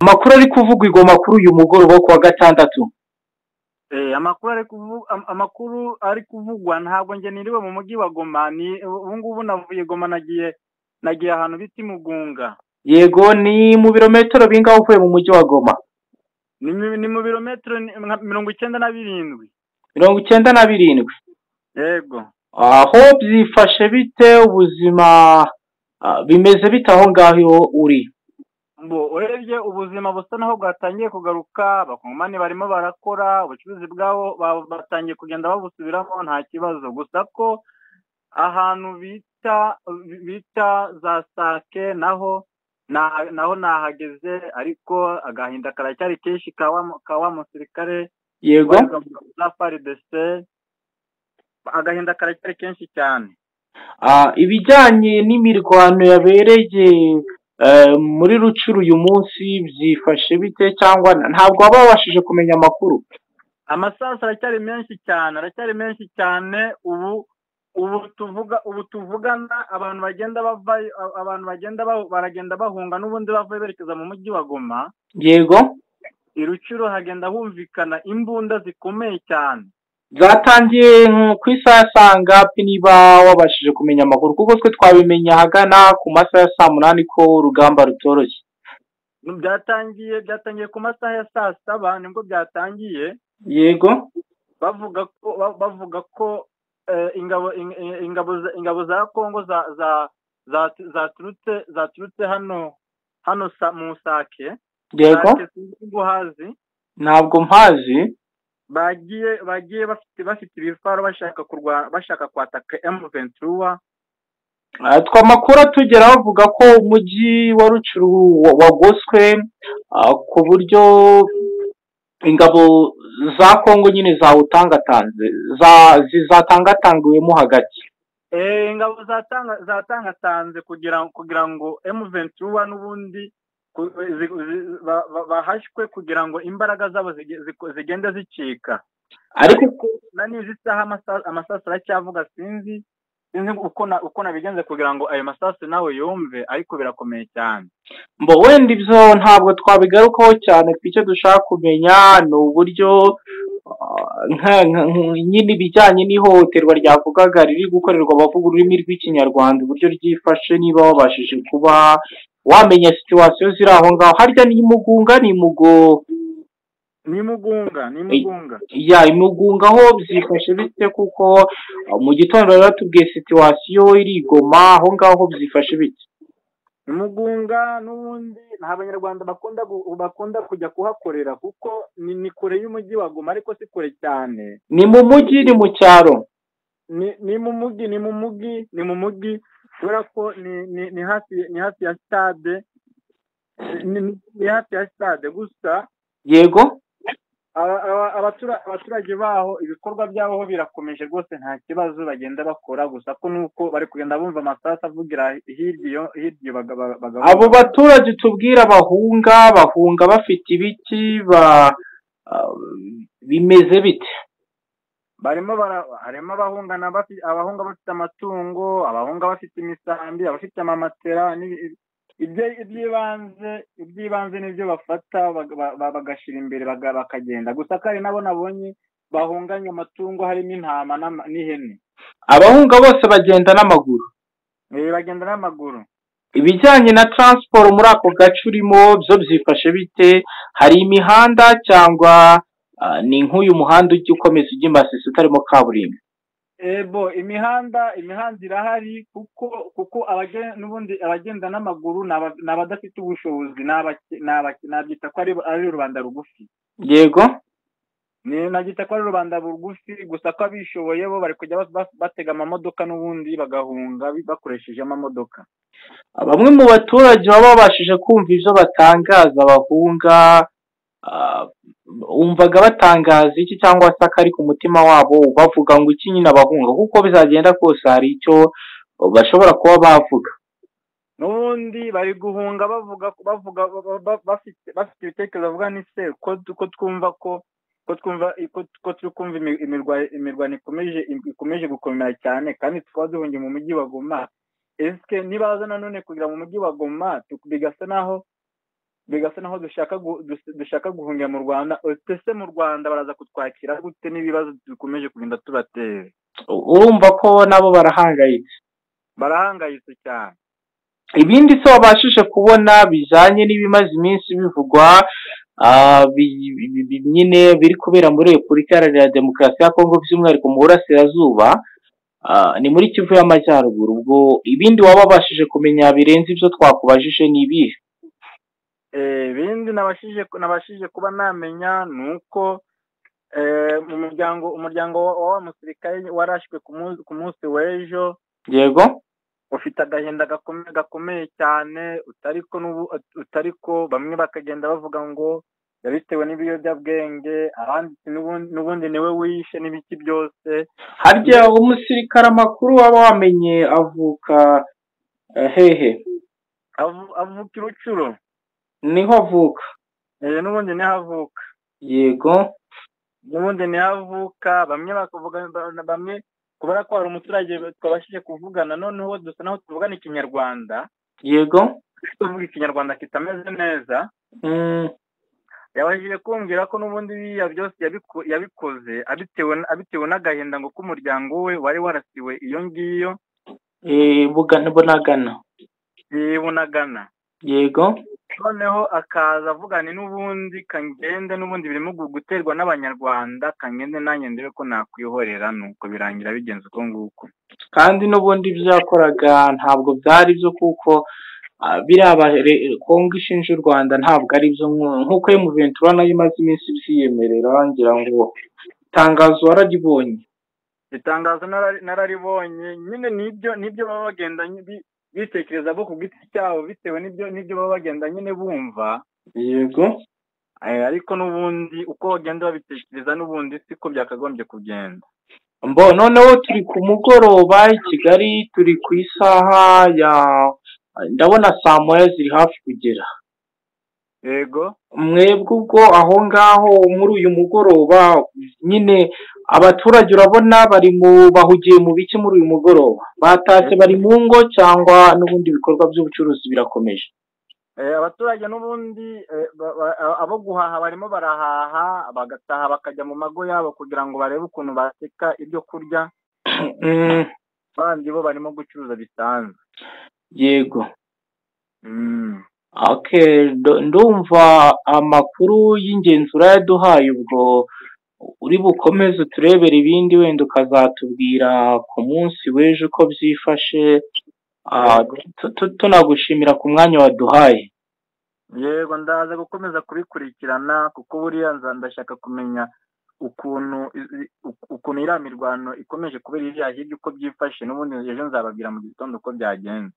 amakuru ari kuvugirwa amakuru uyu mugoroba wo kuwa gatandatu amakuru ari amakuru ari kuvugwa ntabwo njye niriwe mu mujyi wa goma ni ubu ngubu navuye goma nagiye nagiye ahantu bita imugunga yego ni mu birometero bingahe uvuye mu mujyi wa goma ni mu birometero mirongo icyenda na birindwi mirongo icyenda na birindwi yego aho byifashe bite ubuzima bimeze bite aho ngaho uri urebye ubuzima busa naho bwatangiye kugaruka abakongomani barimo barakora ubucuruzi bwabo batangiye kugenda babusubiramo nta kibazo gusa ko ahantu bita bita za sake naho naho nahageze ariko agahinda karacyari kenshi kawa musirikare yego na faridese agahinda karacyari kenshi cyane ibijyanye n'imirwano yabereye muri rucuru uyu munsi byifashe bite cyangwa ntabwo waba wabashije kumenya amakuru amasasu aracyari menshi cyane aracyari menshi cyane ubu ubu tuvuga ubu tuvugana abantu bagenda bava abantu bagenda baragenda bahunga n'ubundi bavuye berekeza mu mujyi wa goma yego i rucuru hagenda humvikana imbunda zikomeye cyane zatangiye ku isaha sangapi niba wabashije kumenya amakuru kuko twe twabimenya ahagana ku masaha ya saa munani ko urugamba rutoroshye byatangiye byatangiye ku masaha ya saa saba nibwo byatangiye yego bavuga ko bavuga ko ingabo za kongo zaturutse hano hano mu sake yego ntabwo mpazi bagiye bagiye bafite bafite ibifaro bashaka kurwana bashaka kwataka emu ventura twamakuru tugera bavuga ko umujyi wa rucuru wagoswe ku buryo ingabo za kongo nyine zawutangatanze zatangatangiwemo hagati ingabo zatangatanze kugira ngo emu ventura n'ubundi bahashywe kugira ngo imbaraga zabo zigende zicika ariko na n'izi saha amasasu aracyavuga sinzi sinzi uko nabigenze kugira ngo ayo masasu nawe yumve ariko birakomeye cyane mbo wenda ibyo ntabwo twabigarukaho cyane ku icyo dushaka kumenya ni uburyo nyine ibijyanye n'ihohoterwa ryavugaga riri gukorerwa abavuga ururimi rw'ikinyarwanda uburyo ryifashe niba wabashije kuba wamenya situwasiyo ziri aho ngaho harya ni imugunga ni imugo ni imugunga ni imugunga ya imugunga aho byifashe bite kuko mu gitondo rero tubwiye situwasiyo irigoma aho ngaho byifashe bite imugunga n'ubundi nta banyarwanda bakunda bakunda kujya kuhakorera kuko ni kure y'umujyi wa goma ariko si kure cyane ni mu mujyi ni mu cyaro ni mu mujyi ni mu mujyi ni mu mujyi kubera ko ni hafi ya sitade ni hafi ya sitade gusa yego abaturage baho ibikorwa byabo birakomeje rwose nta kibazo bagenda bakora gusa ko nuko bari kugenda bumva amasasu avugira hirya iyo abo baturage tubwira bahunga bahunga bafite ibiti bimeze bite barimo harimo abahunga abahunga bafite amatungo abahunga bafite imisambi abafite amamatera iby'ibanze iby'ibanze nibyo bafata bagashyira imbere bakagenda gusa kandi nabo nabonye bahunganye amatungo harimo intama n'ihene abahunga bose bagenda n'amaguru bagenda n'amaguru ibijyanye na taransiporo muri ako gace urimo byo byifashe bite hari imihanda cyangwa ni nk'uyu muhanda ujya ukomeza ujya imasisi utarimo kaburimbo ebo imihanda imihanda irahari kuko kuko n'ubundi abagenda n'amaguru ni abadafite ubushobozi nabyita ko ari rubanda rugufi yego nabyita ko ari rubanda rugufi gusa ko abishoboye bo bari kujya batega amamodoka n'ubundi bagahunga bakoresheje amamodoka bamwe mu baturage baba babashije kumva ibyo batangaza bahunga umvaga batangaza iki cyangwa se akari ku mutima wabo bavuga ngo iki nyine abahunga kuko bizagenda kose hari icyo bashobora kuba bavuga n'ubundi bari guhunga bavuga bavuga bafite ibitekerezo bavuga ni se ko twumva ko ko twumva ko turi kumva imirwano ikomeje ikomeje gukomera cyane kandi tukaba duhungiye mu mujyi wa goma esike nibaza nanone kugira mu mujyi wa goma bigasa naho bigasa naho dushaka guhungira mu rwanda ese mu rwanda baraza kutwakira gute n'ibibazo dukomeje kugenda tubatera urumva ko nabo barahangayitse barahangayitse cyane ibindi se wabashije kubona bijyanye n'ibimaze iminsi bivugwa nyine biri kubera muri repubulika iharanira demokarasi ya kongo by'umwihariko mu burasirazuba ni muri kivu y'amajyaruguru ubwo ibindi waba wabashije kumenya birenze ibyo twakubajije ni ibihe ibindi nabashije kuba namenya ni uko mu muryango umuryango wa musirikare warashywe ku munsi w'ejo yego ufite agahinda gakomeye cyane utari ko bamwe bakagenda bavuga ngo yabitewe n'ibiyobyabwenge abandi n'ubundi niwe wishe n'ibiki byose harya umusirikare amakuru waba wamenye avuka hehe avuka irucuro niho avuka n'ubundi niho avuka yego n'ubundi niho avuka bamwe bakavuga bamwe kubera ko hari umuturage twabashije kuvugana noneho dusa naho tuvugana ikinyarwanda yego tuvuga ikinyarwanda kitameze neza yabashije kumbwira ko n'ubundi biriya byose yabikoze abitewe n'agahinda ngo k'umuryango we wari warasiwe iyo ngiyo bunagana bunagana yego noneho akaza avugana n'ubundi kangende n'ubundi birimo guterwa n'abanyarwanda kangende nanjye ndebe ko nakwihorera nuko birangira bigenze uko nguko kandi n'ubundi byakoraga ntabwo byari byo kuko biriya kongo ishinja u rwanda ntabwo ari byo nk'uko iyo muventura nayo imaze iminsi byiyemerera ngira ngo itangazo wararibonye itangazo nararibonye nyine nibyo nibyo baba bagenda bitekereza bo ku giti cyabo bitewe n'ibyo n'ibyo baba bagenda nyine bumva yego ariko n'ubundi uko bagenda babitekereza n'ubundi siko byakagombye kugenda mbo noneho turi ku mugoroba i kigali turi ku isaha ya ndabona saa moya ziri hafi kugera yego mwebwe ubwo aho ngaho muri uyu mugoroba nyine abaturage urabona bari mu bahugiye mu biki muri uyu mugoroba batashye bari mu ngo cyangwa n'ubundi bikorwa by'ubucuruzi birakomeje abaturage n'ubundi abo guhaha barimo barahaha bagataha bakajya mu mago yabo kugira ngo barebe ukuntu bateka ibyo kurya abandi bo barimo gucuruza bisanzwe yego ndumva amakuru y'ingenzi urayaduhaye ubwo uri bukomeze turebere ibindi wenda ukazatubwira ku munsi w'ejo uko byifashe tunagushimira ku mwanya waduhaye yego ndaza gukomeza kubikurikirana kuko buriya ndashaka kumenya ukuntu ukuntu iriya mirwano ikomeje kubera iriya hirya uko byifashe n'ubundi ejo nzababwira mu gitondo uko byagenze